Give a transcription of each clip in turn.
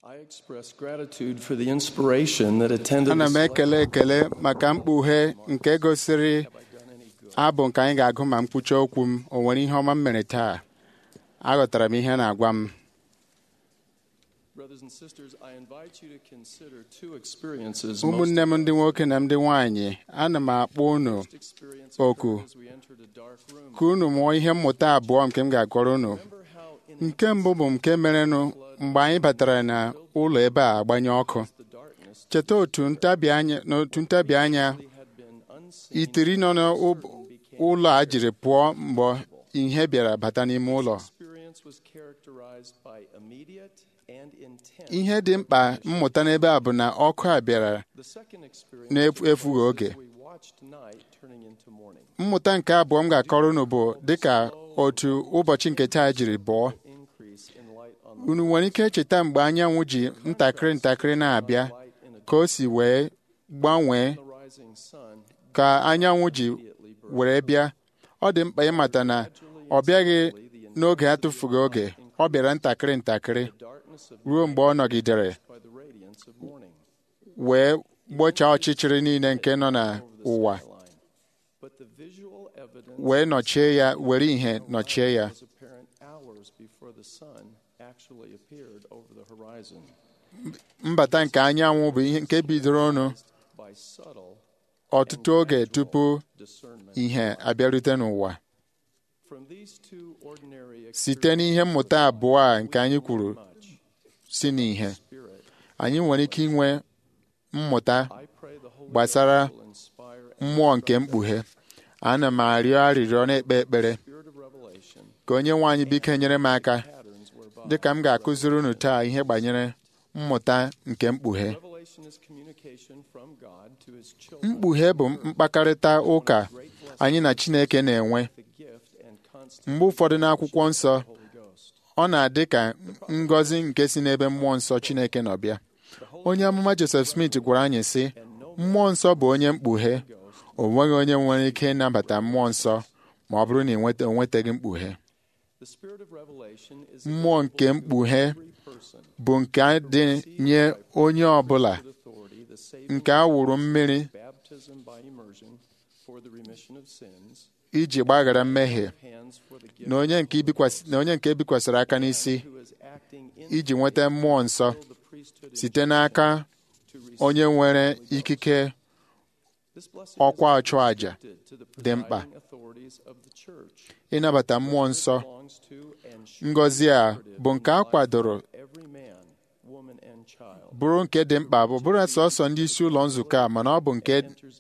I express gratitude for the inspiration that attended ana m the ekele ekele maka mkpughe nke gosiri abụ nke anyị ga-agụ ma mkpuchi okwu m o nwere ihe ọma m mere taa aghọtara m ihe a na-agwa m Brothers and sisters, I invite you to consider two experiences ụmụnne m ndị nwoke na ndị nwanyị ana m akpọ unu most experience oku occurred as we entered a dark room. ka unu mụọ ihe mmụta abụọ nke m ga-akọrọ unu Remember how in nke mbụ bụ nke merenụ mgbe anyị batara na ụlọ ebe a agbanye ọkụ the darkness cheta otu ntabi anya n'otu ntabi anya we had been unseen itiri nọ n'ụlọ a jiri pụọ mgbe ihe bịara bata n'ime ụlọ experience was characterized by immediate and intense. ihe dị mkpa mmụta n'ebe a bụ na ọkụ a bịara The second experience na-efughị oge we watched night turning into morning. mmụta nke abụọ m ga-akọrọ unu bụ dịka otu ụbọchị nke taa jiri bụọ Increase in light on the unu nwere ike cheta mgbe anyanwụ ji ntakịrị ntakịrị na-abịa light in a ka o si wee gbanwee the rising sun ka anyanwụ ji were bịa ọ dị mkpa ịmata na ọ bịaghị n'oge atụfughị oge ọ bịara ntakịrị ntakịrị darkness of ruo mgbe ọ nọgidere by the radiance of morning. wee gbochaa ọchịchịrị niile nke nọ n'ụwa Line. But the visual evidence wee nọchie ya were ihe nọchie ya was apparent hours before the sun actually appeared over the horizon mbata nke anyanwụ bụ ihe nke bidoro ọnụ by subtle ọtụtụ oge tupu discernment. ihe abịarute n'ụwa From these two ordinary site n'ihe mmụta abụọ a nke anyị kwuru much si n'ihe spirit, anyị nwere ike inwe mmụta I pray the Holy gbasara Ghost will inspire a mmụọ nke mkpughe ana m arịọ arịrịọ na-ekpe ekpere spirit of revelation ka onye nwe anyị biko nyere m aka patterns whereby dịka m ga-akụziri unu taa ihe gbanyere mmụta nke mkpughe revelation is communication from God to his children. mkpughe bụ mkpakarịta ụka anyị na Chineke na-enwe The gift and constant mgbe ụfọdụ n'akwụkwọ nsọ Holy Ghost. ọ na-adị ka ngọzi nke si n'ebe mmụọ nsọ Chineke nọ bịa onye amụma Joseph Smith gwara anyị sị mmụọ nsọ bụ onye mkpughe o nweghị onye nwere ike ịnabata mmụọ nsọ ma ọ bụrụ na ị nweta- o nwetaghị mkpughe The spirit of revelation is mmụọ nke mkpughe every person bụ nke dị nye onye ọbụla with authority, the saving nke a wụrụ mmiri baptism by immersion for the remission of sins, iji gbaghara mmehie hands for the gift na onye nke ibikwasị- na onye nke ebikwasịrị aka n'isi who is acting in iji nweta mmụọ nsọ the priesthood site n'aka to receive onye nwere ikike this blessing ọkwa ọchụàjà is to the dị mkpa. presiding authorities of the church. ịnabata mmụọ nsọ belongs to and should ngọzi a bụ nke a kwadoro every man, woman, and child bụrụ nke dị mkpa bụ bụrụ sọsọ ndị isi ụlọ nzukọ a mana ọ bụ nke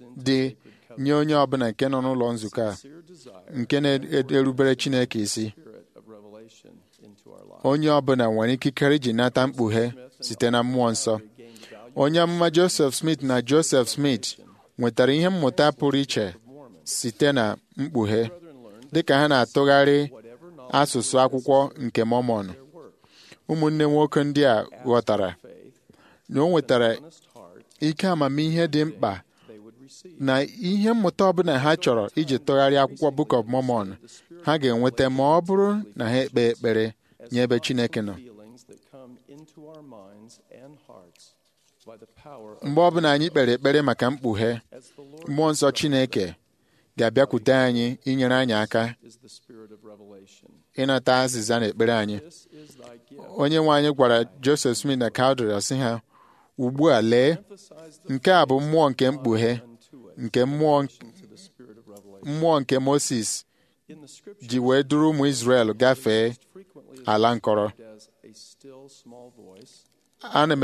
dị nye onye ọbụla nke nọ n'ụlọ nzukọ a sincere desire nke na-erubere Chineke isi spirit of revelation into our lives. onye ọbụla nwere ikikere iji nata mkpughe site na mmụọ nsọ Gained value onye amụma Joseph Smith na Joseph Smith nwetara ihe mmụta pụrụ iche site na mkpughe dịka ha na-atụgharị whatever knowledge asụsụ akwụkwọ nke Mormon their work, ụmụnne nwoke ndị a ghọtara faith, na o nwetara honest heart, ike amamihe dị mkpa they would receive. na ihe mmụta ọbụla ha chọrọ iji tụgharịa akwụkwọ Book of Mormon ha ga-enweta ma ọ bụrụ na ha ekpe ekpere nye ebe Chineke nọ Feelings that come into our minds and hearts by the power of mgbe ọbụla anyị kpere ekpere maka mkpughe as the Lord mmụọ nsọ Chineke ga-abịakwute anyị inyere anyị aka is the spirit of revelation. ịnata azịza na ekpere anyị This is thy gift. onye nwe anyị gwara Joseph Smith na Cowdery sị ha ugbu a lee Emphasize the nke a bụ mmụọ nke mkpughe unto it nke mmụọ to the spirit of revelation. mmụọ nke Moses In the scripture, ji wee duru ụmụ Izrel gafee frequently is ala nkọrọ described as a still small voice, ana m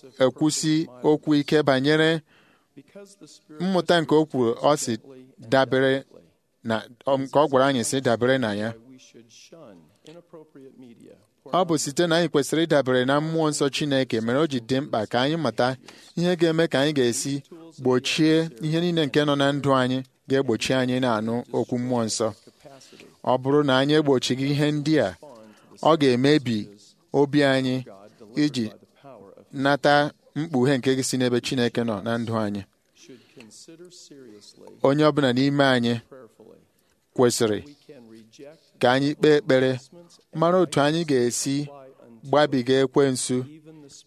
ekwusi okwu ike banyere because the spirit mmụta nke o kwuru ọ si dabere na ọ- nke ọ gwara anyị si dabere na ya we should shun inappropriate media. ọ bụ site na anyị kwesịrị ịdabere na mmụọ nsọ Chineke mere o ji dị mkpa ka anyị mata ihe ga-eme ka anyị ga-esi gbochie ihe niile nke nọ na ndụ anyị ga-egbochi anyị na-anụ okwu mmụọ nsọ capacity ọ bụrụ na anyị egbochighị ihe ndị a ọ ga-emebi obi anyị iji by the power of nata mkpughe nke si n'ebe Chineke nọ na ndụ anyị should consider seriously, onye ọbụla n'ime anyị prayerfully. kwesịrị We can reject ka anyị kpee ekpere investments and mara otu anyị ga-esi apply unto gbabiga ekwensu even the spirit of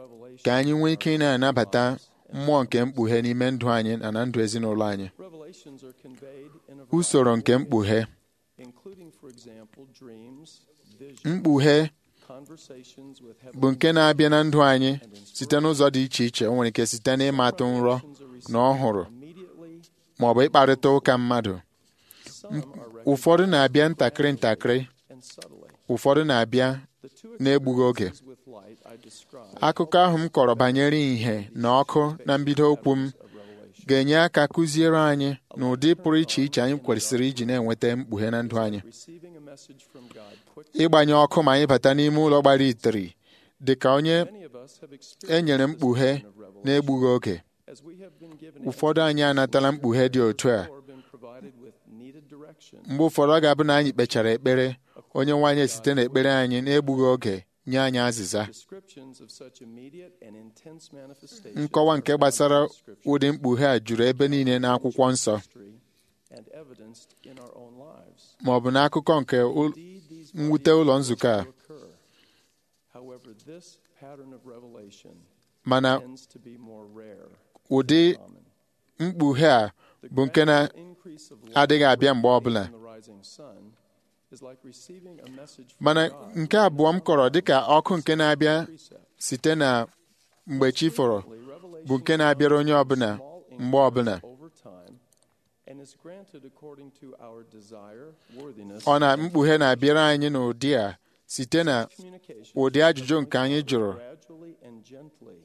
revelation ka anyị nwee ike ị in our na-anabata lives and mmụọ nke mkpughe n'ime ndụ anyị na na ndụ ezinụlọ anyị Revelations are conveyed in a usoro variety nke of ways, mkpughe including, for example, dreams, visions, mkpughe conversations with bụ heavenly nke na-abịa na ndụ anyị and site n'ụzọ dị iche iche o nwere ike site n'ịmatụ nrọ revelations are received na ọhụrụ immediately. ma ọ bụ ịkparịta ụka mmadụ Some are ụfọdụ recognized na-abịa ntakịrị ntakịrị and subtly. ụfọdụ na-abịa The two na-egbughị oge experiences with light I described akụkọ ahụ m kọrọ banyere ìhè na ọkụ na mbido okwu m of revelation. ga-enye aka kụziere anyị na ụdị pụrụ iche iche anyị kwesịrị iji na-enweta mkpughe na ndụ anyị Receiving a message from God quickly. ịgbanye ọkụ ma anyị bata n'ime ụlọ gbara itiri dị ka onye Many of us have e experienced nyere this mkpughe vision of revelation na-egbughị oge as we have been given ụfọdụ anyị anatala mkpughe dị otu a or been provided with needed direction. mgbe ụfọdụ ọ ga-abụ na anyị kpechara ekpere onye nwaanyị site n'ekpere anyị na-egbughị oge nye anyị azịza Descriptions of such immediate and intense manifestations nkọwa nke are found gbasara in Scripture, ụdị mkpughe a juru ebe niile n'akwụkwọ nsọ history, and evidenced in our own lives. ma ọ bụ n'akụkọ nke ụ- Indeed, these mwute mighty ụlọ miracles nzukọ a do occur. However, this pattern of revelation mana tends to be more rare ụdị than common. mkpughe a The bụ nke gradual increase of light na-adịghị abịa mgbe radiating ọbụla from the rising sun is like receiving a message from mana God nke abụọ m kọrọ dịka ọkụ nke na-abịa precept. site na mgbe chi fọrọ bụ nke na-abịara onye ọbụla mgbe ọbụla over time and is granted according to our desire, worthiness, ọ na and mkpughe na-abịara anyị n'ụdị a site na communication ụdị ajụjụ nke anyị jụrụ gradually and gently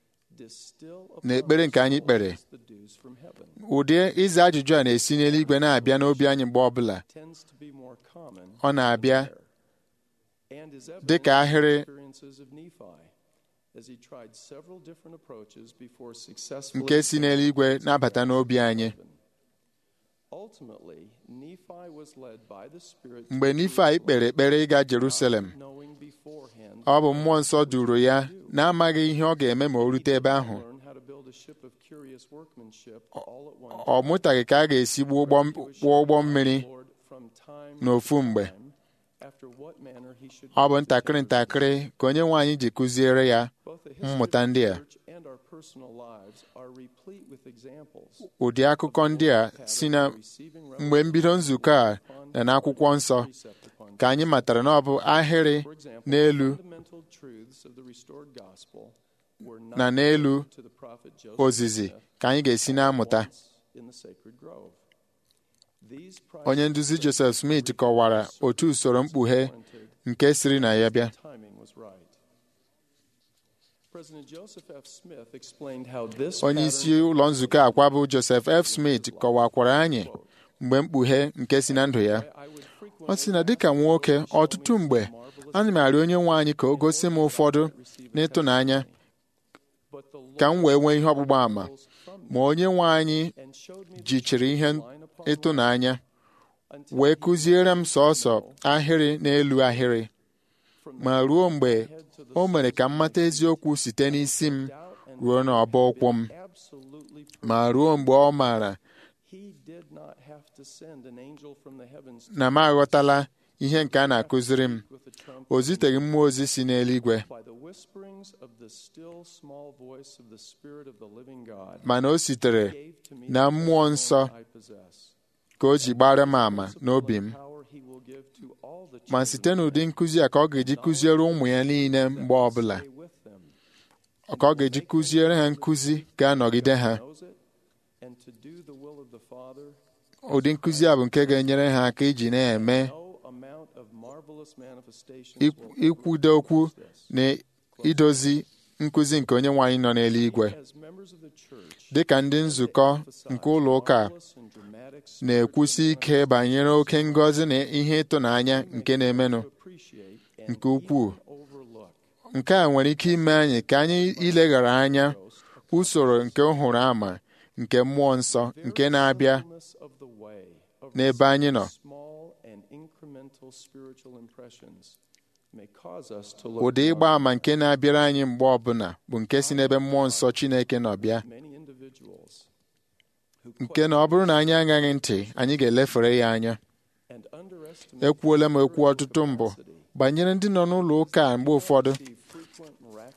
distill upon na ekpere nke anyị our kpere souls the dews from heaven. ụdị ịza ajụjụ a na-esi n'eluigwe na-abịa n'obi anyị mgbe ọbụla Tends to be more common ọ na-abịa than rare, and is evident dị ka in the ahịrị experiences of Nephi, as he tried several different approaches before successfully nke si n'eluigwe na-abata n'obi anyị Ultimately, Nephi was led by the Spirit to mgbe Nifai kpere ekpere ịga Jerusalem knowing beforehand ọ bụ mmụọ nsọ duru ya na-amaghị ihe ọ ga-eme ma o rute ebe ahụ learn how to build a ship of curious workmanship all at one ọ mụtaghị ka a ga-esi gbuo ụgbọ kwụọ ụgbọ mmiri Lord from time n'ofu mgbe time after what manner he should ọ bụ go to ntakịrị temper ntakịrị ka onye nwe anyị ji kụziere ya Both the history mmụta of ndị the a church and our personal lives are replete with examples ụdị akụkọ ndị a si na mgbe mbido nzukọ a na n'akwụkwọ nsọ precept upon ka anyị matara na ọ bụ ahịrị For example, n'elu fundamental truths of the restored gospel were not na n'elu to the prophet Joseph ozizi Smith ka anyị ga-esi na-amụta once in the sacred grove. These onye nduzi Joseph Smith kọwara otu usoro mkpughe warranted nke siri na ya bịa timing was right. President Joseph F. Smith explained how this onye isi pattern ụlọ nzukọ akwa bụ Joseph F. Smith kọwakwara anyị mgbe mkpughe nke si na ndụ ya I would frequently ọ sị na dịka nwoke ọtụtụ mgbe ana m arịọ onye nwe anyị ka o gosi m ụfọdụ n'ịtụnanya but the ka m wee nwee ihe ọgbụgba ama Lord from ma onye nwe anyị and showed me the jichiri ihe line upon ịtụnanya until wee kụziere m sọọsọ ahịrị n'elu ahịrị from ma ruo mgbe o mere ka m mata eziokwu site n'isi m doubt and ruo n'ọbọ ụkwụ m absolutely ma ruo mgbe ọ maara he did not have to send an angel from the heavens to na m aghọtala ihe nke a na-akụziri m with a trumpet o ziteghị mmụọ ozi si n'eluigwe by the whisperings of the still small voice of the Spirit of the living God mana o sitere gave to me na the mmụọ nsọ testimony I possess. ka o ji gbara m ama n'obi m Power he will give to all the ma children site n'ụdị nkụzi a ka ọ ga-eji kụziere ụmụ ya niile mgbe ọbụla stay with them. ka ọ ga-eji kụziere ha nkụzi ga-anọgide ha Knows it, and to do the will of the Father, ụdị nkụzi a bụ nke ga-enyere ha aka iji na-eme no amount of marvelous manifestations ik- will ikwudo okwu this. na idozi nkụzi nke onye nwaanyị nọ n'eluigwe As members of the church, dị ka ndị nzukọ nke ụlọ ụka a marvelous and dramatic na-ekwusi ike banyere oke ngọzi na ihe ịtụnanya nke na-emenụ to appreciate and nke ukwuu even overlook nke a nwere ike ime anyị ka anyị ileghara anya usoro nke nhụrụ ama nke mmụọ nsọ nke na-abịa fullness of the way of n'ebe anyị nọ small and incremental spiritual impressions may cause us to look ụdị ịgba down ama nke na-abịara anyị mgbe ọbụla bụ nke si n'ebe mmụọ nsọ Chineke nọ bịa many individuals who nke na ọ bụrụ na anyị agaghị ntị anyị ga-elefere ya anya and underestimate ekwuola m ekwu ọtụtụ mbụ banyere ndị nọ n'ụlọ ụka a mgbe ụfọdụ the frequent miraculous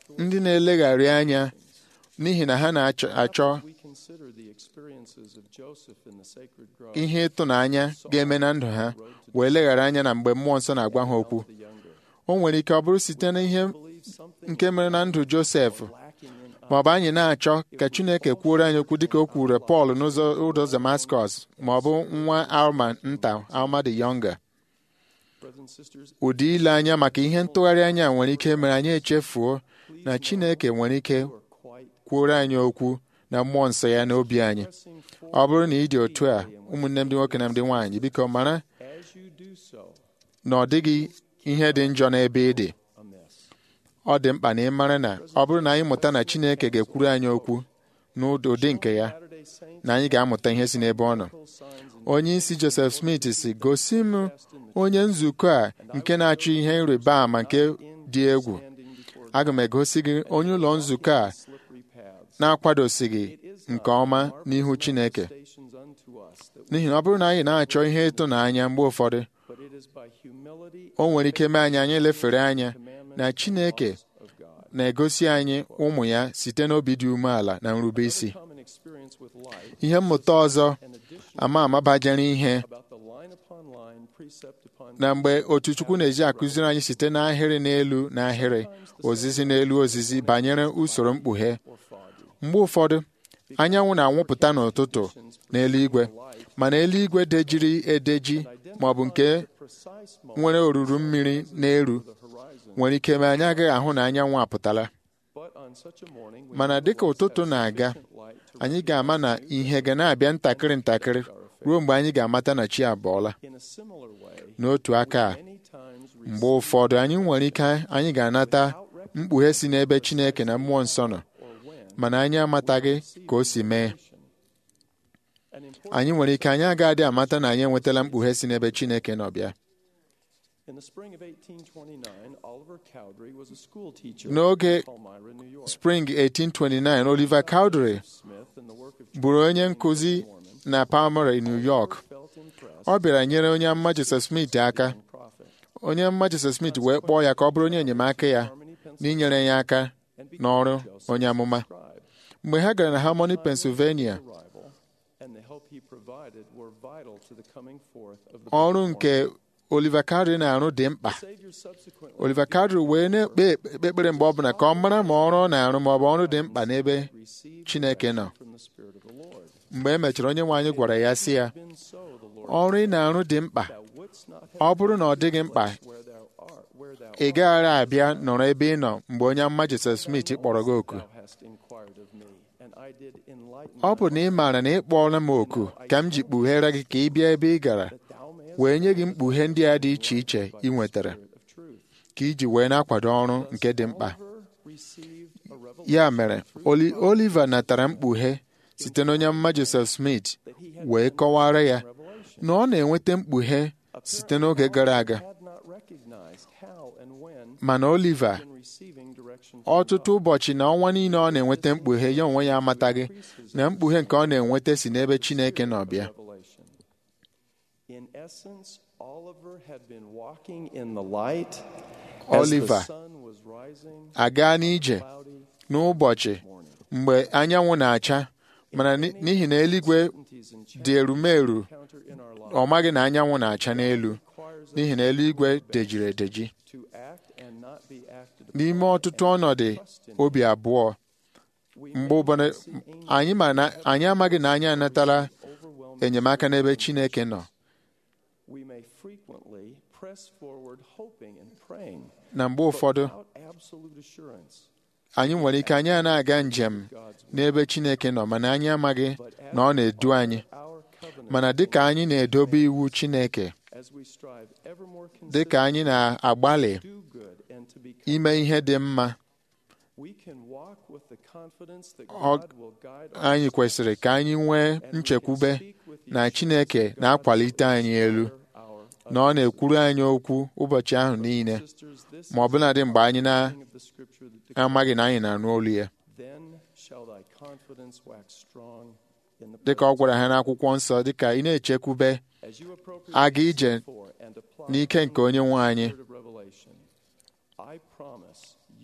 ndị na-elegharị anya n'ihi na ha na-achọ we consider the experiences of Joseph in the sacred grove, ihe ịtụnanya ga-eme na ndụ ha wee leghara anya na mgbe mmụọ nsọ na-agwa ha okwu the younger. o nwere ike ọ bụrụ site na ihe Believe something nke mere na ndụ Josef lacking in us. ma ọ bụ anyị na-achọ ka Chineke kwuoro anyị okwu dịka o kwuru Pọl n'ụzọ ụzọ Damascus ma ọ bụ nwa Alma nta Alma the Younger Brothers and sisters, ụdị ile anya maka ihe ntụgharị anya nwere ike mere anyị echefuo na Chineke nwere ike you are quite kwuoro anyị okwu na mmụọ nsọ ya n'obi anyị pressing forward ọ bụrụ na ị dị otu a ụmụnne m ndị nwoke na ndị nwaanyị biko mara as you do so na ọ dịghị ihe dị njọ n'ebe ị dị amiss. ọ dị mkpa na ị mara na ọ bụrụ na anyị mụta na Chineke ga-ekwuru anyị okwu n'ụdị nke ya Saturday saints na anyị ga-amụta ihe si n'ebe ọ nọ signs and onye isi Joseph Smith si gosi m onye nzukọ a nke na-achọ ihe ịrịba ama nke dị egwu standing before aga m egosi gị onye ụlọ nzukọ a slippery paths. na-akwadosighị nke ọma n'ihu Chineke Stations unto us that we, n'ihi na ọ bụrụ na anyị na-achọ ihe ịtụnanya mgbe ụfọdụ but it is by humility o nwere ike mee anyị anyị lefere anya na Chineke of God. na-egosi anyị ụmụ ya site n'obi dị umeala na nrube isi Common experience with life ihe mmụta ọzọ and addition ama ama bajere ihe about the line upon line, precept upon na mgbe otu Chukwu na-eji akụziri anyị site n'ahịrị n'elu n'ahịrị ozizi n'elu ozizi banyere usoro mkpughe or foggy. mgbe ụfọdụ anyanwụ na-anwụpụta n'ụtụtụ n'eluigwe mana eluigwe dejiri edeji ma ọ bụ nke Precise moment nwere oruru mmiri n'elu of the horizon. nwere ike ma anyị agaghị ahụ na anyanwụ apụtala But on such a morning, we mana dịka ụtụtụ na-aga light to anyị ga-ama na ihe ga na-abịa ntakịrị ntakịrị ruo mgbe anyị ga-amata na chi abọọla in a similar way, n'otu aka a many times mgbe ụfọdụ anyị nwere ike anyị ga-anata mkpughe si n'ebe Chineke na mmụọ nsọ nọ or when mana anyị amataghị ka o si mee an important anyị nwere ike anyị agaghị amata na anyị enwetala mkpughe si n'ebe Chineke nọ bịa in the spring of 1829, Oliver Cowdery was a school teacher N'oge in Palmyra, New York. Spring 1829 Oliver Cowdery Smith and the work of bụrụ onye nkụzi na Palmyra, New York felt impressed ọ bịara nyere onye amụma Joseph Smith aka prophet onye amụma Joseph Smith wee kpọọ ya ka ọ bụrụ onye enyemaka ya n'inyere ya aka n'ọrụ onye amụma scribe. mgbe ha gara na Harmony, Pennsylvania Arrival and the help he provided were vital to the coming forth of the ọrụ nke Oliver Cowdery na-arụ dị mkpa Savior subsequently Oliver Cowdery wee na-ekpe ekpere mgbe ọbụla ka ọ mara ma ọrụ ọ na-arụ ma ọ bụ ọrụ dị mkpa n'ebe received Chineke nọ from the Spirit of the Lord. mgbe e mechara onye nwe anyị gwara ya sị ya Been so, the Lord ọrụ ị na-arụ dị mkpa thou wouldst not ọ have bụrụ na ọ dịghị mkpa where thou art, where thou ị gaghara abịa nọrọ ebe ị nọ mgbe onye amụma Joseph Smith kpọrọ gị oku thou hast inquired of me, and I did enlighten ọ bụ na ị maara na ị kpọọla m oku ka m ji kpughere gị ka ị bịa ebe ị gara thou mayest wee nye gị mkpughe ndị a dị iche iche ị nwetara spirit of truth. ka iji wee na-akwado ọrụ nke dị mkpa Oliver received a revelation ya mere Oli- Oliver natara mkpughe site n'onye amụma Joseph Smith wee kọwara ya na ọ na-enweta mkpughe site n'oge gara aga had not recognized how and when mana Oliver in receiving direction from ọtụtụ ụbọchị na ọnwa niile ọ na-enweta mkpughe ya onwe ya amataghị na mkpughe nke ọ na-enweta si n'ebe Chineke nọ bịa revelation. In essence, Oliver had been walking in the light as Oliver the sun was rising aga n'ije cloudy n'ụbọchị morning. mgbe anyanwụ na-acha mana ni- n'ihi na eluigwe Certainties and dị erumeru encounter in our lives ọ maghị na anyanwụ na-acha n'elu requires us n'ihi na eluigwe dejiri edeji to act and not be acted n'ime upon ọtụtụ and ọnọdụ trust in obi abụọ We mgbe may ụbọdụ see angels anyị ma na anyị amaghị na anyị anatala overwhelming enyemaka n'ebe Chineke nọ we may frequently press forward hoping and praying na mgbe ụfọdụ without absolute assurance. anyị nwere ike anyị a na-aga njem n'ebe Chineke nọ mana anyị amaghị na ọ na-edu anyị Our covenant mana dịka anyị na-edobe iwu Chineke as we strive ever more dịka anyị na-agbalị to do good and to become ime ihe dị mma we can walk with the confidence that Ọ- God will guide us anyị kwesịrị ka anyị nwee nchekwube na Chineke na-akwalite anyị elu our na ọ na-ekwuru anyị okwu ụbọchị ahụ niile sisters this ma ọ bụladị mgbe anyị thing of the scripture that na-amaghị na anyị na-anụ olu ya then shall thy confidence wax strong in the dịka ọ gwara ha n'akwụkwọ nsọ dịka ị na-echekwube as you appropriate aga ije for and apply n'ike nke onye nwe anyị the spirit of revelation I promise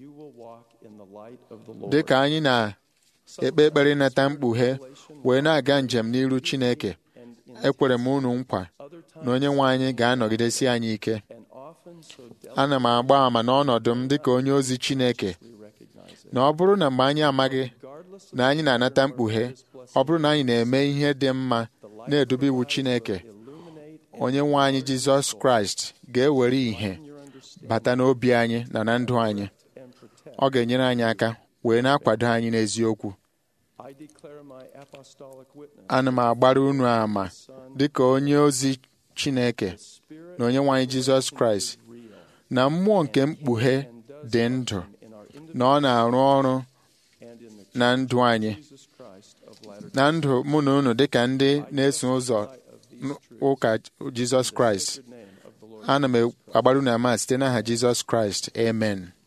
you will walk in the light of the Lord. dị ka anyị na-ekpe ekpere ịnata mkpughe wee na-aga njem n'iru Chineke And in ekwere m unu nkwa other times, na onye nwe anyị ga-anọgidesi anyị ike and often so ana m agba ama n'ọnọdụ m dịka onye ozi Chineke delicately recognize it. na ọ bụrụ na mgbe anyị amaghị Regardless of na anyị na-anata mkpughe ọ bụrụ na anyị na-eme ihe dị mma na-edube iwu Chineke illuminate onye nwe anyị Jizọs Kraịst ga-ewere ìhè your understanding bata n'obi anyị na na ndụ anyị and protect. ọ ga-enyere anyị aka wee na-akwado anyị n'eziokwu I declare my apostolic witness. ana m agbara unu ama Son, dịka onye ozi Chineke Spirit na onye nwe anyị Jizọs Kraịst real. na mmụọ nke mkpughe and does dị ndụ in our na ọ na-arụ ọrụ and in the na ndụ anyị Jesus Christ of latter na ndụ mụ na unu dịka ndị na-eso ụzọ of these ụka Jizọs Kraịst name of the Lord. ana m agbara unu ama site n'aha Jizọs Kraịst amen